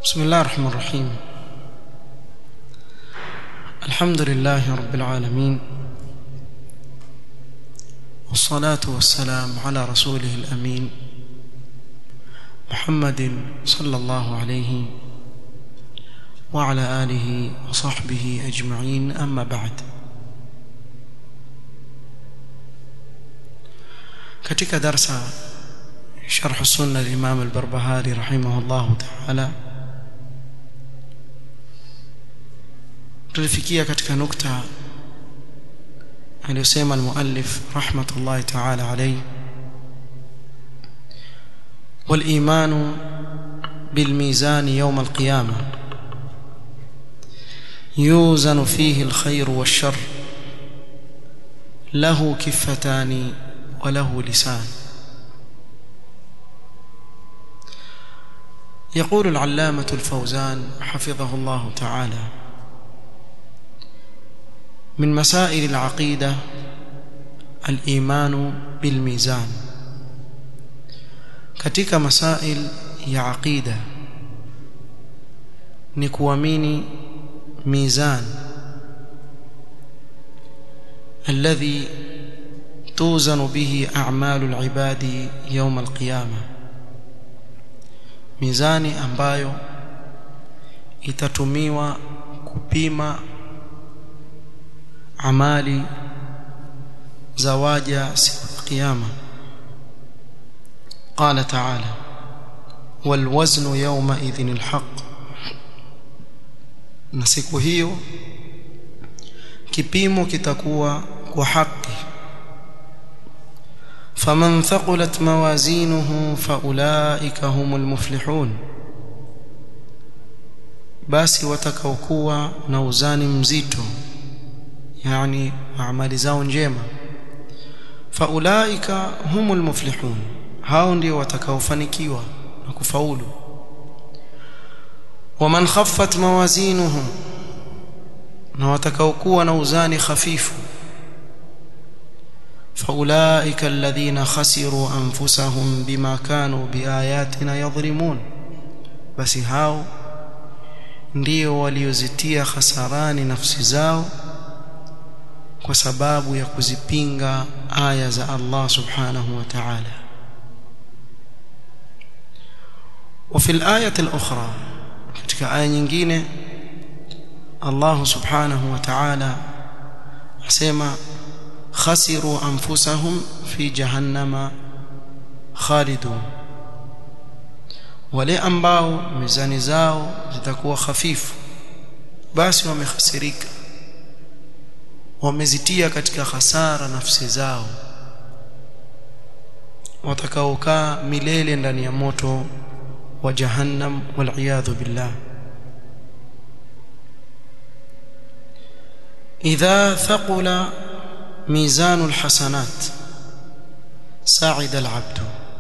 بسم الله الرحمن الرحيم الحمد لله رب العالمين والصلاة والسلام على رسوله الأمين محمد صلى الله عليه وعلى آله وصحبه أجمعين أما بعد katika darsa sharh sunna al-imam al-barbahari rahimahullah ta'ala tulifikia katika nukta aliyosema al-muallif rahmatullahi ta'ala alayhi wal-iman bil-mizan yawm al-qiyamah يوزن فيه الخير والشر له كفتان وله لسان يقول العلامة الفوزان حفظه الله تعالى من مسائل العقيدة الإيمان بالميزان katika masail ya aqida ni kuamini mizan alladhi توزن به أعمال العباد يوم القيامة mizani ambayo itatumiwa kupima amali za waja siku ya kiyama قال تعالى والوزن يومئذ الحق na siku hiyo kipimo kitakuwa kwa haki فمن ثقلت موازينه فاولئك هم المفلحون basi watakaokuwa na uzani mzito yani amali zao njema faulaika humul muflihun hao ndio watakaofanikiwa na kufaulu waman khaffat mawazinuhum na watakaokuwa na uzani hafifu فاولئك الذين خسروا انفسهم بما كانوا باياتنا يظلمون basi hao ndio waliozitia hasarani nafsi zao kwa sababu ya kuzipinga aya za Allah subhanahu wa ta'ala وفي الآية الأخرى katika aya nyingine Allah subhanahu wa ta'ala asema خسروا انفسهم في جهنم خالدون wale ambao mizani zao zitakuwa hafifu basi wamehasirika wamezitia katika hasara nafsi zao watakaokaa milele ndani ya moto wa jahannam wal billah idha thaqula ميزان الحسنات ساعد العبد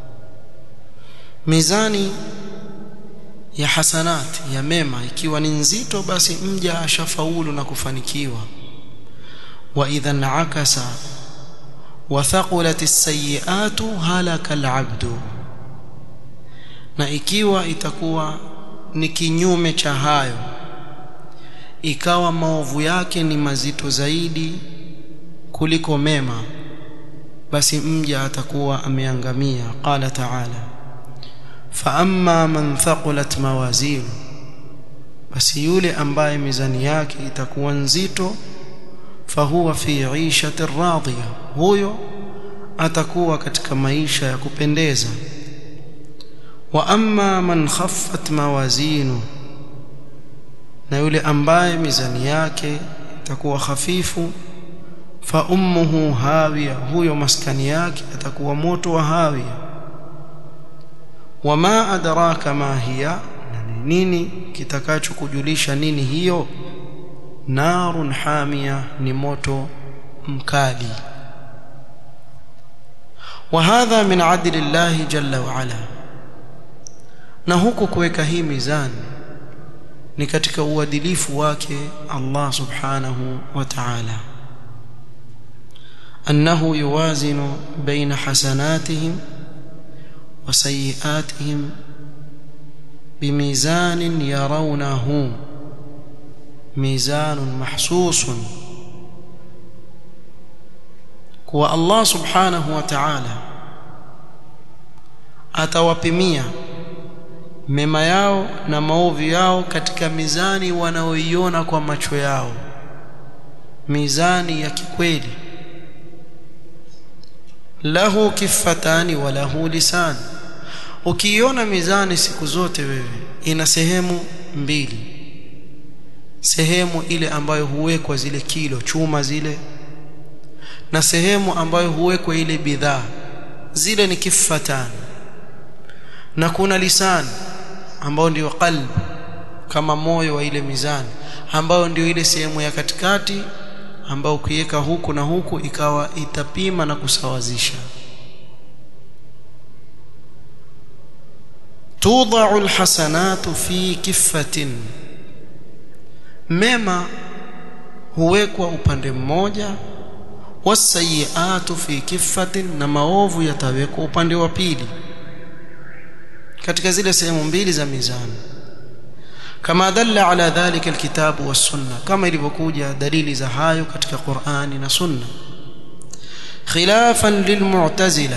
mizani ya hasanat ya mema ikiwa ni nzito basi mja ashafaulu na kufanikiwa wa idha nakasa wa thaqulat as-sayyi'atu halaka al-'abdu na ikiwa itakuwa ni kinyume cha hayo ikawa maovu yake ni mazito zaidi kuliko mema basi mja atakuwa ameangamia qala ta'ala fa amma man thaqulat mawazin basi yule ambaye mizani yake itakuwa nzito fahuwa fi 'ishati radhiya huyo atakuwa katika maisha ya kupendeza wa amma man khaffat mawazinu na yule ambaye mizani yake itakuwa hafifu fa ummuhu hawiya huyo maskani yake atakuwa moto wa hawiya wama adraka ma hiya nini kitakachokujulisha nini hiyo narun hamia ni moto mkali وهذا من عدل الله جل وعلا na huku kuweka hii mizani ni katika uadilifu wake Allah subhanahu wa ta'ala أنه يوازن بين حسناتهم وسيئاتهم بميزان يرونه ميزان محسوس kuwa Allah subhanahu wa ta'ala atawapimia mema yao na maovu yao katika mizani wanaoiona kwa macho yao mizani ya kikweli lahu kifatani wa lahu lisan ukiiona mizani siku zote wewe ina sehemu mbili sehemu ile ambayo huwekwa zile kilo chuma zile na sehemu ambayo huwekwa ile bidhaa zile ni kifatani na kuna lisani ambao ndio qalb kama moyo wa ile mizani ambayo ndio ile sehemu ya katikati ambao ukiweka huku na huku ikawa itapima na kusawazisha tudau alhasanatu fi kiffatin mema huwekwa upande mmoja wasayiatu fi kiffatin na maovu yatawekwa upande wa pili katika zile sehemu mbili za mizani kama dalla ala dhalika alkitabu was-sunna kama ilivyokuja dalili za hayo katika Qur'ani na Sunna khilafan lilmu'tazila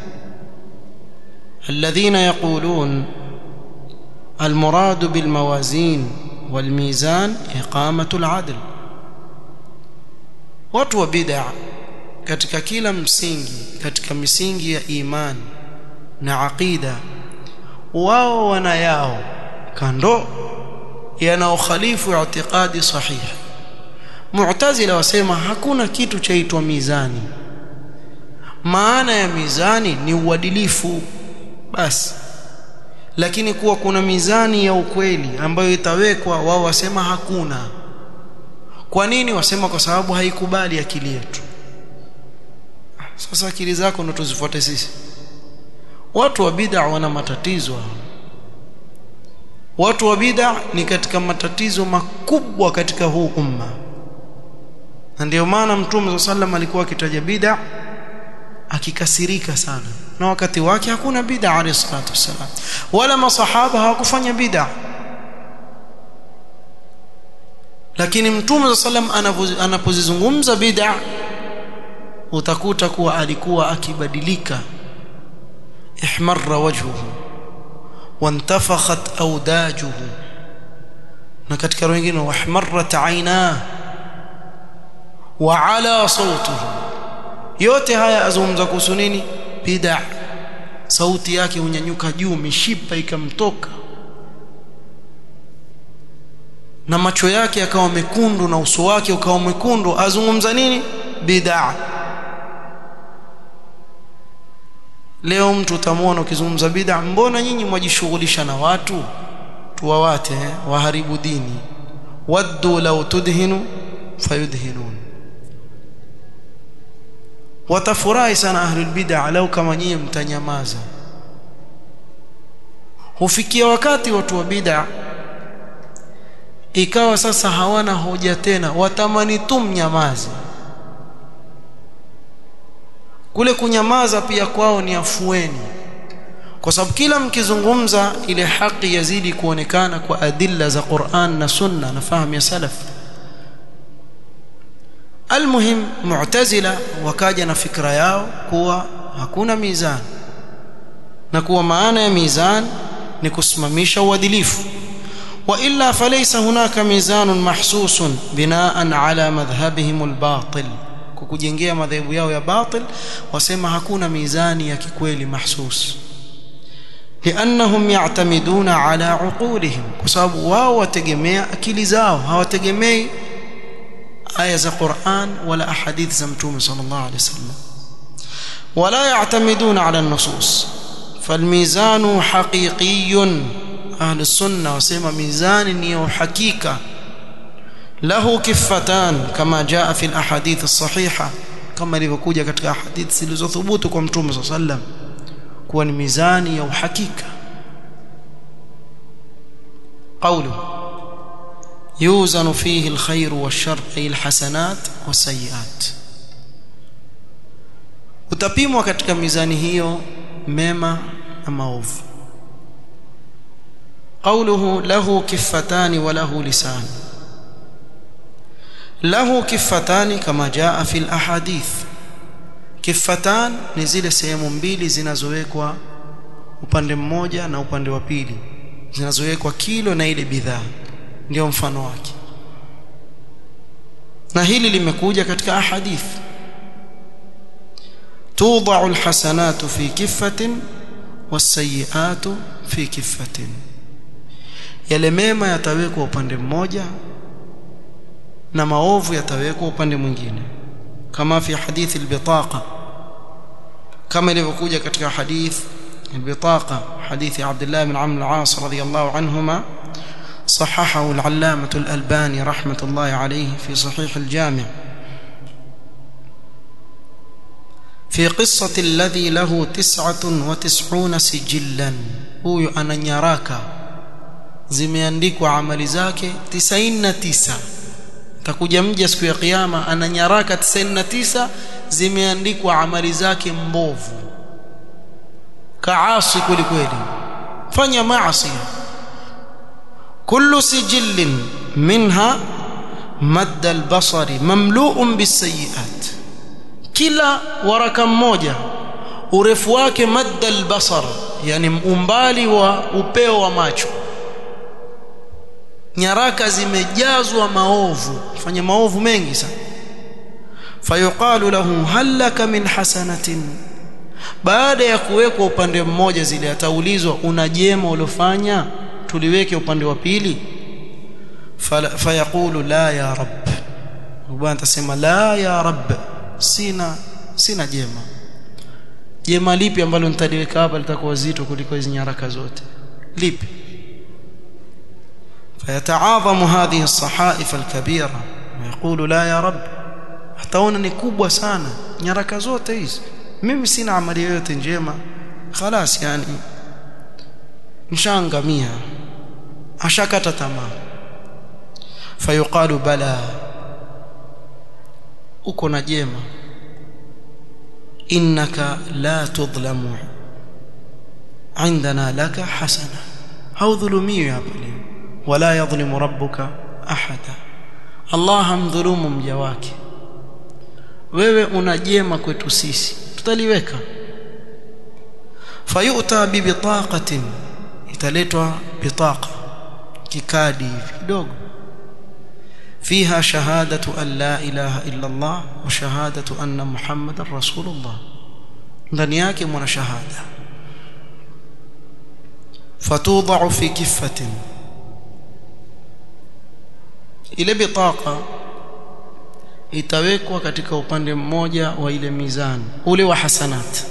alladhina yaqulun المراد بالموازين والميزان إقامة العدل watu wa bid'a katika kila msingi katika misingi ya imani na aqida wao wana yao kando yanaokhalifu i'tiqadi sahihi mu'tazila wasema hakuna kitu chaitwa mizani maana ya mizani ni uadilifu basi lakini kuwa kuna mizani ya ukweli ambayo itawekwa wao wasema hakuna kwa nini wasema kwa sababu haikubali akili yetu sasa akili zako ndo tuzifuate sisi watu wa bid'a wana matatizo watu wa bid'a ni katika matatizo makubwa katika huu umma na ndio maana mtume sallam alikuwa akitaja bid'a akikasirika sana na wakati wake hakuna bid'a alayhi salatu wasalam wala masahaba hawakufanya bid'a lakini mtume sallam anapozizungumza bid'a utakuta kuwa alikuwa akibadilika ihmarra wajhuhu wantafakhat awdajuhu na katika wengine wahmarrat aina wa ala sautuhu yote haya azungumza kuhusu nini bid'a sauti yake hunyanyuka juu mishipa ikamtoka na macho yake yakawa mekundu na uso wake ukawa mwekundu azungumza nini bid'a leo mtu utamwona ukizungumza bid'a mbona nyinyi mwajishughulisha na watu tuwawate waharibu dini waddu law tudhinu fayudhinun watafurahi sana ahlul bid'a lau kama nyinyi mtanyamaza hufikia wakati watu wa bid'a ikawa sasa hawana hoja tena watamani tu mnyamaze kule kunyamaza pia kwao ni afueni kwa sababu kila mkizungumza ile haki yazidi kuonekana kwa adilla za Qur'an na Sunna na fahamu ya salaf almuhim mu'tazila wakaja na fikra yao kuwa hakuna mizani na kuwa maana ya mizani ni kusimamisha uadilifu والا فليس هناك ميزان محسوس بناء على مذهبهم الباطل kukujengea madhehebu yao ya batil wasema hakuna mizani ya kikweli mahsus liannahum ya'tamiduna ala uqulihim kwa sababu wao wategemea akili zao hawategemei aya za Qur'an wala ahadith za mtume sallallahu alayhi wasallam wala ya'tamiduna ala an-nusus falmizanu haqiqiyyun ahli sunna wasema mizani ni uhakika lahu kifatan kama jaa fi alahadith as-sahiha kama ilivyokuja katika ahadith zilizothubutu kwa mtume sallallahu alayhi wasallam kuwa ni mizani ya uhakika قوله يوزن فيه الخير والشر أي الحسنات والسيئات utapimwa katika mizani hiyo mema na maovu قوله له كفتان وله لسان له كفتان كما جاء في الأحاديث كفتان ni zile sehemu mbili zinazowekwa upande mmoja na upande wa pili zinazowekwa kilo na ile bidhaa ndio mfano wake na hili limekuja katika ahadith توضع الحسنات في كفة والسيئات في كفة yale mema yatawekwa upande mmoja na maovu yatawekwa upande mwingine kama fi hadithi albitaqa kama ilivyokuja katika hadith albitaqa hadithi Abdullah ibn Amr al-As radiyallahu anhuma صححه العلامة الألباني رحمة الله عليه في صحيح الجامع في قصة الذي له تسعة وتسعون سجلا هو أنا نراك zimeandikwa amali zake 99 takuja mja siku ya kiyama ana nyaraka 99 zimeandikwa amali zake mbovu kaasi kweli kweli fanya maasi kullu sijillin minha madda albasari mamlu'un bisayiat kila waraka mmoja urefu wake madda albasar yani umbali wa upeo wa macho nyaraka zimejazwa maovu fanya maovu mengi sana fayuqalu lahu hal laka min hasanatin baada ya kuwekwa upande mmoja zile ataulizwa una jema uliofanya tuliweke upande wa pili fayaqulu la ya rab bwana atasema la ya rab sina sina jema jema lipi ambalo nitaliweka hapa litakuwa zito kuliko hizo nyaraka zote lipi فيتعاظم هذه الصحائف الكبيرة ويقول لا يا رب hataona ni kubwa sana nyaraka zote hizi mimi sina amali yoyote njema خلاص yani mshangamia ashakata tamaa fayuqalu bala uko na jema innaka la tudlamu عندنا لك حسنه haudhulumiwi hapa leo wala yadhlimu rabbuka ahada Allah hamdhulumu mja wake wewe una jema kwetu sisi tutaliweka fayuta bibitaqatin italetwa bitaqa kikadi kidogo فيها شهادة أن لا إله إلا الله وشهادة أن محمد رسول الله ndani yake mwana shahada fatudha'u fi kiffatin ile bitaqa itawekwa katika upande mmoja wa ile mizani ule wa hasanat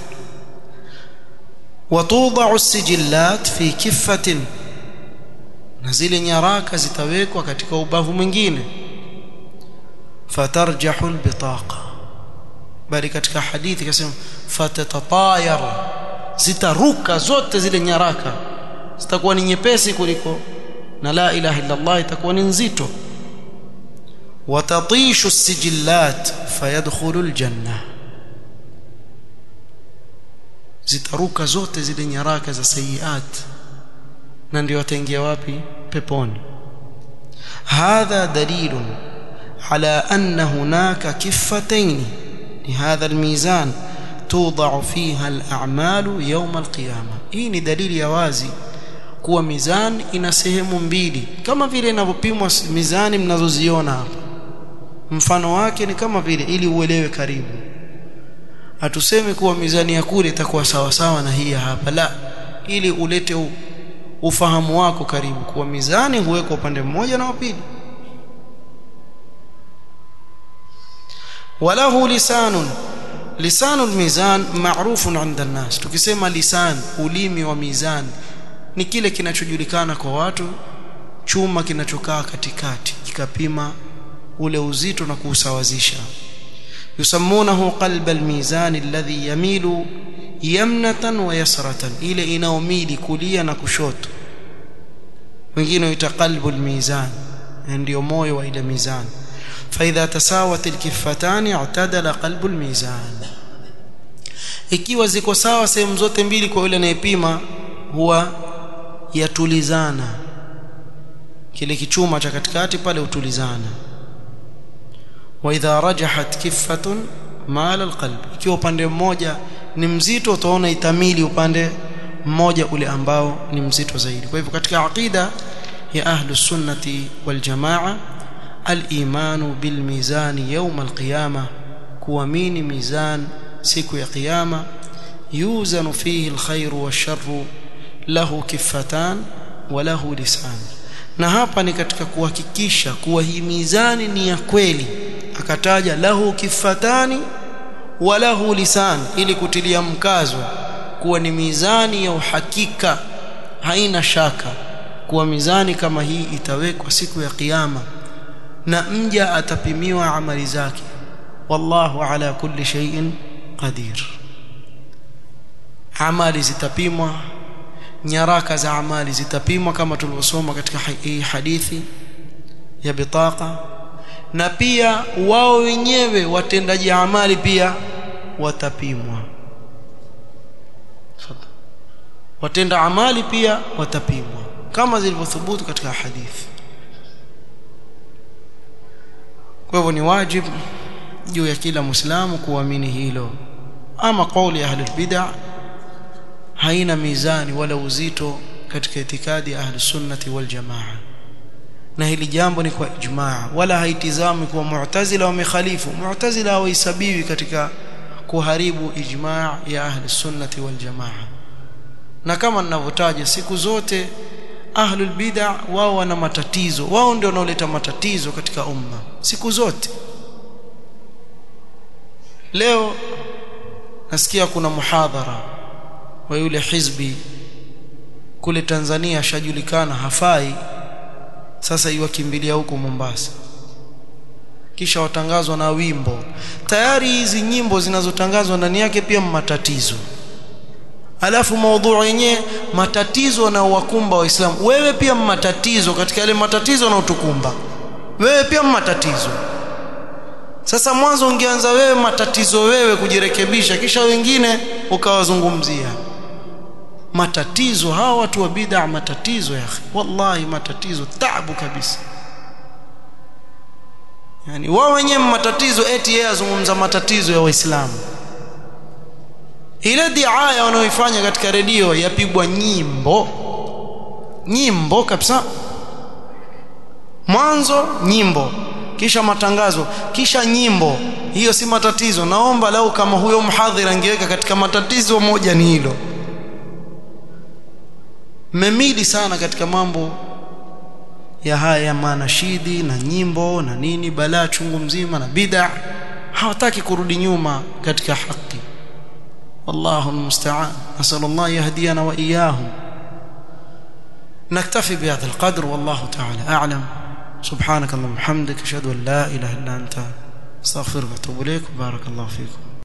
watudha'u sijillat fi kiffatin na zile nyaraka zitawekwa katika ubavu mwingine fatarjahu albitaqa bali katika hadithi kasema fatatatayar zitaruka zote zile nyaraka zitakuwa ni nyepesi kuliko na la ilaha illa Allah itakuwa ni nzito watatishu sijillat fayadkhulu aljanna zitaruka zote zile nyaraka za sayiat na ndio wataingia wapi peponi hadha dalilun ala anna hunaka kiffatayn لهذا الميزان توضع فيها الأعمال يوم القيامة hii ni dalili ya wazi kuwa mizani ina sehemu mbili kama vile inavyopimwa mizani mnazoziona hapa mfano wake ni kama vile ili uelewe karibu hatusemi kuwa mizani ya kule itakuwa sawa sawa na hii hapa la ili ulete u, ufahamu wako karibu kuwa mizani huwekwa upande mmoja na wa pili walahu lisanun lisanul mizan ma'rufun 'inda an-nas tukisema lisan ulimi wa mizan ni kile kinachojulikana kwa watu chuma kinachokaa katikati kikapima ule uzito na kuusawazisha yusammunahu qalb al-mizan alladhi yamilu yamnatan wa yasratan ile inaomili kulia na kushoto wengine huita qalbu al-mizan ndio moyo wa ile mizani فإذا تساوت الكفتان اعتدل قلب الميزان ikiwa ziko sawa sehemu zote mbili kwa yule anayepima huwa yatulizana kile kichuma cha katikati pale utulizana wa idha rajahat kiffatun mala alqalb ikiwa upande mmoja ni mzito utaona itamili upande mmoja ule ambao ni mzito zaidi kwa hivyo katika aqida ya ahlus sunnati wal jamaa al-imanu bil mizani yawm al-qiyamah kuamini mizan siku ya kiyama yuzanu fihi al-khairu wash-sharru lahu kiffatan wa lahu lisan na hapa ni katika kuhakikisha kuwa hii mizani ni ya kweli akataja lahu kifatani wa lahu lisan ili kutilia mkazo kuwa ni mizani ya uhakika haina shaka kuwa mizani kama hii itawekwa siku ya kiyama na mja atapimiwa amali zake wallahu ala kulli shay'in qadir amali zitapimwa nyaraka za amali zitapimwa kama tulivyosoma katika hii hadithi ya bitaqa na pia wao wenyewe watendaji amali pia watapimwa watenda amali pia watapimwa kama zilivyothubutu katika hadithi kwa hivyo ni wajibu juu ya kila muislamu kuamini hilo ama kauli ya ahlul bid'ah haina mizani wala uzito katika itikadi ya ahli sunnati wal jamaa na hili jambo ni kwa ijmaa wala haitizami kuwa mu'tazila wamekhalifu mu'tazila hawaisabiwi katika kuharibu ijmaa ya ahli sunnati wal jamaa na kama ninavyotaja siku zote ahlul bid'ah wao wana matatizo wao ndio wanaoleta matatizo katika umma siku zote leo nasikia kuna muhadhara wa yule hizbi kule Tanzania ashajulikana hafai sasa iwakimbilia huko Mombasa kisha watangazwa na wimbo tayari hizi nyimbo zinazotangazwa ndani yake pia matatizo alafu maudhui yenyewe matatizo na wakumba waislamu wewe pia matatizo katika yale matatizo na utukumba wewe pia matatizo sasa mwanzo ungeanza wewe matatizo wewe kujirekebisha kisha wengine ukawazungumzia matatizo hawa watu wa bid'a matatizo ya akhi wallahi matatizo taabu kabisa yani wao wenyewe matatizo eti yeye azungumza matatizo ya waislamu ile diaya wanaoifanya katika redio yapigwa nyimbo nyimbo kabisa mwanzo nyimbo kisha matangazo kisha nyimbo hiyo si matatizo naomba lau kama huyo mhadhiri angeweka katika matatizo moja ni hilo memili sana katika mambo ya haya ya manashidi na nyimbo na nini balaa chungu mzima na bid'a hawataki kurudi nyuma katika haki والله المستعان نسأل الله يهدينا وإياهم نكتفي بهذا القدر والله تعالى أعلم سبحانك اللهم وبحمدك أشهد أن لا إله إلا أنت استغفرك واتوب إليك بارك الله فيكم